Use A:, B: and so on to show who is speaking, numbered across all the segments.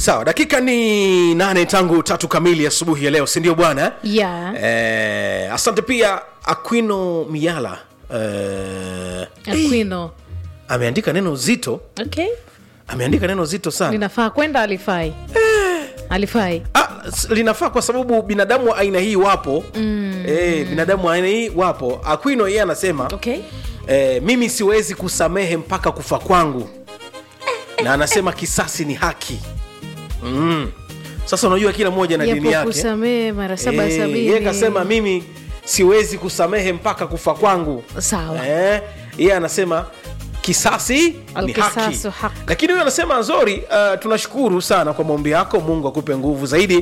A: sawa dakika ni nane tangu tatu kamili asubuhi ya leo sindio bwana
B: Yeah.
A: eh, asante pia aquino miala eh,
B: Aquino.
A: ameandika neno zito
B: Okay.
A: ameandika neno zito sana
B: linafaa kwenda alifai alifai
A: ah, s- linafaa kwa sababu binadamu wa aina hii wapo mm. eh, binadamu wa aina hii wapo aquino yeye anasema
B: okay.
A: eh, mimi siwezi kusamehe mpaka kufa kwangu na anasema kisasi ni haki mm. sasa unajua kila mmoja na dini
B: yapo
A: yake
B: kusamehe mara saba
A: Eh,
B: sabini
A: yeye kasema mimi siwezi kusamehe mpaka kufa kwangu
B: Sawa.
A: Eh, yeye anasema kisasi ni haki
B: Alkisasu haki.
A: lakini huyo anasema nzori uh, tunashukuru sana kwa maombi yako mungu akupe nguvu zaidi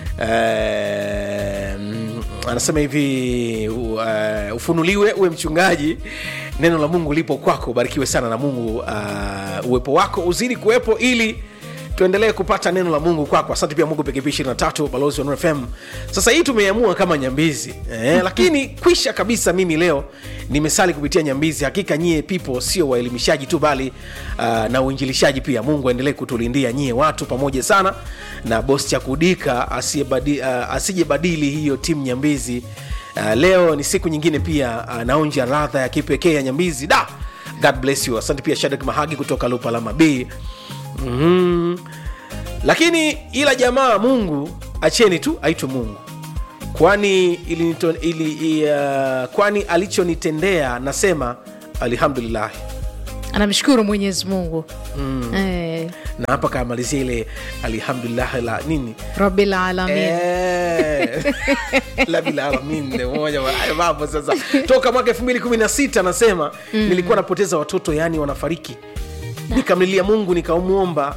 A: uh, mm, anasema hivi uh, ufunuliwe uwe mchungaji neno la mungu lipo kwako ubarikiwe sana na mungu uh, uwepo wako uzidi kuwepo ili tuendelee kupata neno la mungu kwako asante pia mungu pkp 23 balozi wa Nuru fm sasa hii tumeiamua kama nyambizi eh, lakini kwisha kabisa mimi leo nimesali kupitia nyambizi hakika nyie pipo sio waelimishaji tu bali uh, na uinjilishaji pia mungu aendelee kutulindia nyie watu pamoja sana na bos cha kudika asiyebadi- uh, asijebadili hiyo timu nyambizi uh, leo ni siku nyingine pia uh, naonja radha ya kipekee ya nyambizi da god bless you asante pia shadak mahagi kutoka lupalama b mm lakini ila jamaa mungu acheni tu aitwe mungu kwani ilinito, ili, uh, kwani alichonitendea nasema alhamdulillah
B: anamshukuru mwenyezi mungu mm. eh,
A: na hapa kamalizia ile alhamdulillah la nini
B: rabil alamin
A: Eh, la bila alamin ndio moja wa- hayo mambo sasa toka mwaka 2016 anasema mm. nilikuwa napoteza watoto yani wanafariki nikamlilia mungu nikamwomba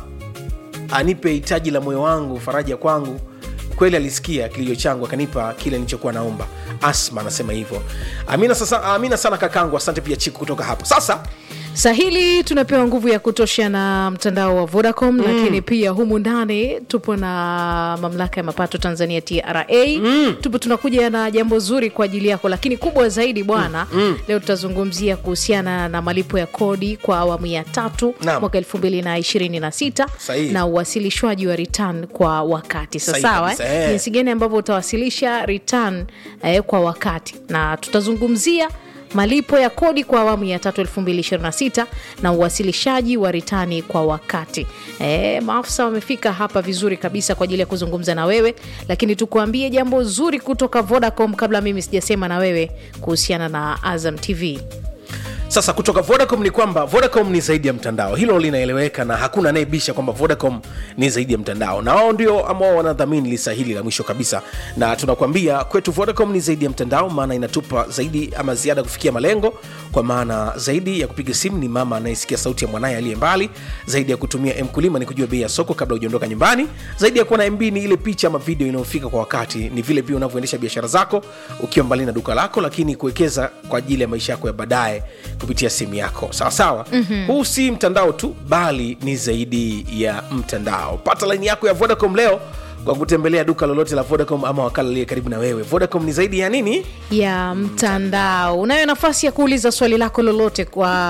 A: anipe hitaji la moyo wangu faraja kwangu kweli alisikia kilio changu akanipa kile nilichokuwa naomba asma anasema hivyo amina, sasa, amina sana kakangu asante pia chiku kutoka hapo sasa
B: sahili tunapewa nguvu ya kutosha na mtandao wa vodacom mm. lakini pia humu ndani tupo na mamlaka ya mapato tanzania tra mm. tupo tunakuja na jambo zuri kwa ajili yako lakini kubwa zaidi bwana mm. leo tutazungumzia kuhusiana na malipo ya kodi kwa awamu ya tatu
A: Naam.
B: mwaka elfu mbili na ishirini na sita
A: Sahihi.
B: na uwasilishwaji wa return kwa wakati
A: Sahihi
B: sasawa
A: kabisa, eh.
B: jinsi gani ambavyo utawasilisha return eh, kwa wakati na tutazungumzia malipo ya kodi kwa awamu ya tatu 2026 na uwasilishaji wa ritani kwa wakati e, maafisa wamefika hapa vizuri kabisa kwa ajili ya kuzungumza na wewe lakini tukuambie jambo zuri kutoka vodacom kabla mimi sijasema na wewe kuhusiana na azam tv
A: sasa kutoka vodacom ni kwamba vodacom ni zaidi ya mtandao hilo linaeleweka na hakuna anayebisha kwamba vodacom ni zaidi ya mtandao na wao ndio ambao wanadhamini lisa hili la mwisho kabisa na tunakwambia kwetu vodacom ni zaidi ya mtandao maana inatupa zaidi ama ziada kufikia malengo kwa maana zaidi ya kupiga simu ni mama anayesikia sauti ya mwanaye aliye mbali zaidi ya kutumia mkulima ni kujua bei ya soko kabla hujaondoka nyumbani zaidi ya kuwa na mb ni ile picha ama video inayofika kwa wakati ni vile pia unavyoendesha biashara zako ukiwa mbali na duka lako lakini kuwekeza kwa ajili ya maisha yako ya baadaye kupitia simu yako sawa sawa mm-hmm. huu si mtandao tu bali ni zaidi ya mtandao pata laini yako ya vodacom leo kwa kutembelea duka lolote la vodacom ama wakala aliye karibu na wewe vodacom ni zaidi ya nini
B: ya mtandao unayo nafasi ya kuuliza swali lako lolote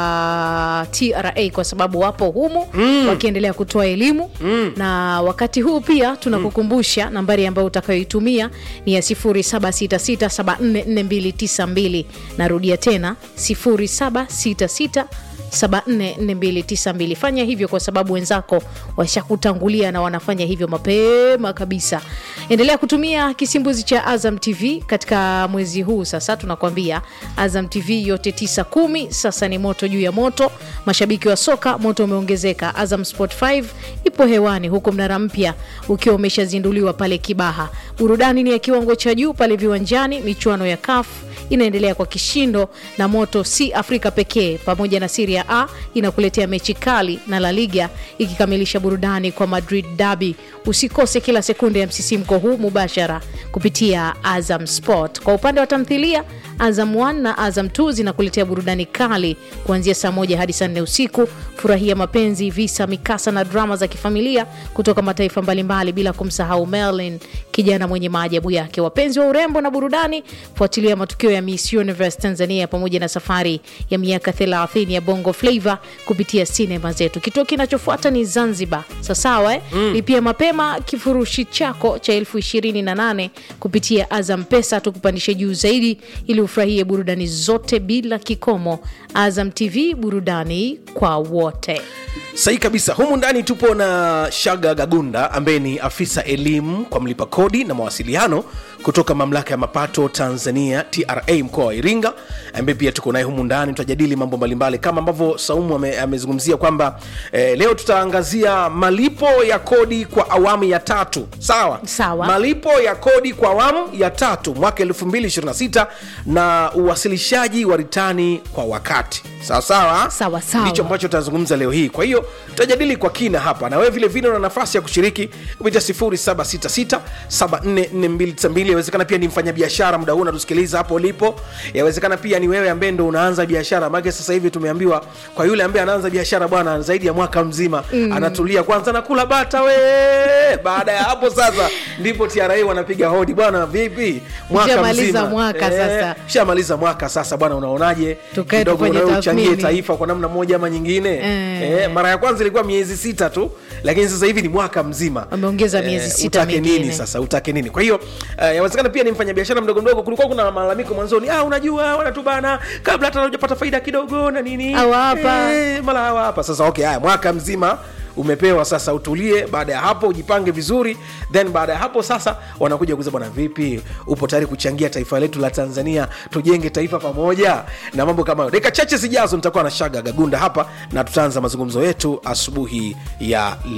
B: kwa tra kwa sababu wapo humu mm. wakiendelea kutoa elimu mm. na wakati huu pia tunakukumbusha mm. nambari ambayo utakayoitumia ni ya 766744292 narudia tena 766 744292 fanya hivyo kwa sababu wenzako washakutangulia na wanafanya hivyo mapema kabisa endelea kutumia kisimbuzi cha azam tv katika mwezi huu sasa tunakwambia azam tv yote 9 sasa ni moto juu ya moto mashabiki wa soka moto umeongezeka azam sport 5 ipo hewani huku mnara mpya ukiwa umeshazinduliwa pale kibaha burudani ni ya kiwango cha juu pale viwanjani michuano ya kafu inaendelea kwa kishindo na moto si afrika pekee pamoja na siria a inakuletea mechi kali na la liga ikikamilisha burudani kwa madrid dabi usikose kila sekunde ya msisimko huu mubashara kupitia azam sport kwa upande wa tamthilia azam 1 na azam 2 zinakuletea burudani kali kuanzia saa moja hadi saa nne usiku furahia mapenzi visa mikasa na drama za kifamilia kutoka mataifa mbalimbali bila kumsahau merlin kijana mwenye maajabu yake wapenzi wa urembo na burudani fuatilia matukio ya miss universe tanzania pamoja na safari ya miaka 30 ya bongo flavo kupitia sinema zetu kituo kinachofuata ni zanzibar sasawa eh? mm. lipia mapema kifurushi chako cha elfu ishirini na nane kupitia azam pesa tukupandishe juu zaidi ili ufurahie burudani zote bila kikomo azam tv burudani kwa wote
A: sahi kabisa humu ndani tupo na shaga gagunda ambaye ni afisa elimu kwa mlipa kodi na mawasiliano kutoka mamlaka ya mapato tanzania tra mkoa wa iringa ambaye pia tuko naye humu ndani tutajadili mambo mbalimbali kama ambavyo saumu ame- amezungumzia kwamba eh, leo tutaangazia malipo ya kodi kwa awamu ya tatu sawa
B: Sawa.
A: malipo ya kodi kwa awamu ya tatu mwaka 226 na uwasilishaji wa ritani kwa wakati sawa sawa
B: Sawa, sawa.
A: ndicho ambacho tutazungumza leo hii kwa hiyo tutajadili kwa kina hapa na wewe vile vile una nafasi ya kushiriki kupitia 0766744292 yawezekana pia ni mfanyabiashara muda huu unatusikiliza hapo ulipo yawezekana pia ni wewe ambaye ndo unaanza biashara maake sasa hivi tumeambiwa kwa yule ambaye anaanza biashara bwana zaidi ya mwaka mzima mm. anatulia kwanza nakula bata we baada ya hapo sasa ndipo tra wanapiga hodi bwana vipi mwaka
B: Ushamaliza
A: mzima
B: mwaka sasa.
A: shamaliza mwaka sasa bwana unaonaje
B: Tukae
A: Kidogo
B: tufanye
A: unawe uchangie
B: tathmini.
A: taifa kwa namna moja ama nyingine
B: Eh.
A: eh, mara ya kwanza ilikuwa miezi sita tu lakini sasa hivi ni mwaka mzima
B: Wameongeza miezi sita
A: utake
B: mingine.
A: nini sasa utake nini kwa hiyo uh, yawezekana pia ni mfanyabiashara mdogo mdogo kulikuwa kuna malalamiko mwanzoni ah, unajua wanatubana kabla hata hujapata faida kidogo na nini
B: Hawapa.
A: eh, mara hawapa sasa okay haya mwaka mzima umepewa sasa utulie baada ya hapo ujipange vizuri then baada ya hapo sasa wanakuja kuuza bwana vipi upo tayari kuchangia taifa letu la tanzania tujenge taifa pamoja na mambo kama hayo dakika chache zijazo nitakuwa na shaga gagunda hapa na tutaanza mazungumzo yetu asubuhi ya